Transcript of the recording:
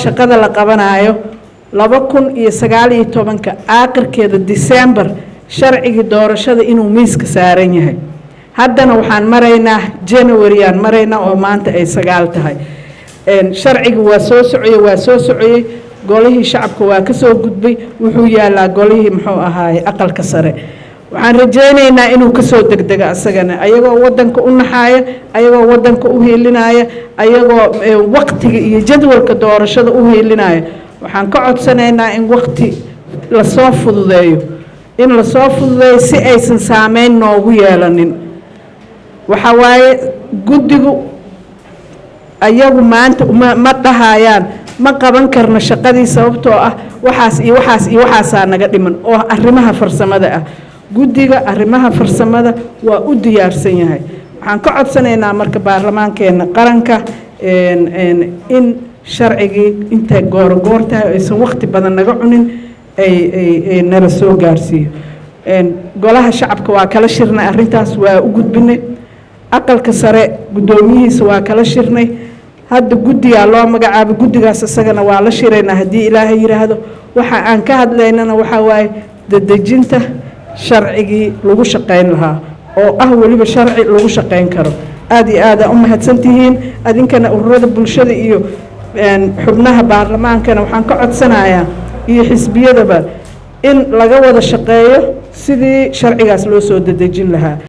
shaqada la qabanayo laba kun iyo sagaal iyo tobanka aakhirkeeda december sharcigii doorashada inuu miiska saaran yahay haddana waxaan maraynaa january aan maraynaa oo maanta ay sagaal tahay sharcigi waa soo socoyey waa soo socoyey golihii shacabka waa ka soo gudbay wuxuu yaalaa golihii muxuu ahaaye aqalka sare waxaan rajaynaynaa inuu kasoo degdego asagana ayagoo wadanka u naxaaya ayagoo wadanka u hiilinaya ayagoo waqtiga iyo jadwalka doorashada u hiilinaya waxaan ka codsanaynaa in waqti lasoo fududeeyo in lasoo fududeeyo si aysan saameyn noogu yeelanin waxa waaye guddigu ayagu maanta ma dhahayaan ma qaban karno shaqadii sababtoo ah waxaas iyo waxaas iyo waxaasaa naga dhiman oo arrimaha farsamada ah guddiga arrimaha farsamada waa u diyaarsan yahay waxaan ka codsanaynaa marka baarlamaankeena qaranka in sharcigii intay goorogoor tahay aysan waqti badan naga cunin ay nala soo gaarsiiyo golaha shacabka waa kala shirnay arrintaas waa u gudbinay aqalka sare guddoomiyihiisa waa kala shirnay hadda guddigaa loo magacaabay guddigaas isagana waa la shiraynaa haddii ilaahay yidhaahdo waxa aan ka hadlaynana waxaa waaye dadejinta sharcigii lagu shaqayn lahaa oo ah weliba sharci lagu shaqayn karo aada iyo aada u mahadsantihiin adinkana ururada bulshada iyo xubnaha baarlamaankana waxaan ka codsanayaa iyo xisbiyadaba in laga wada shaqeeyo sidii sharcigaas loo soo dadejin lahaa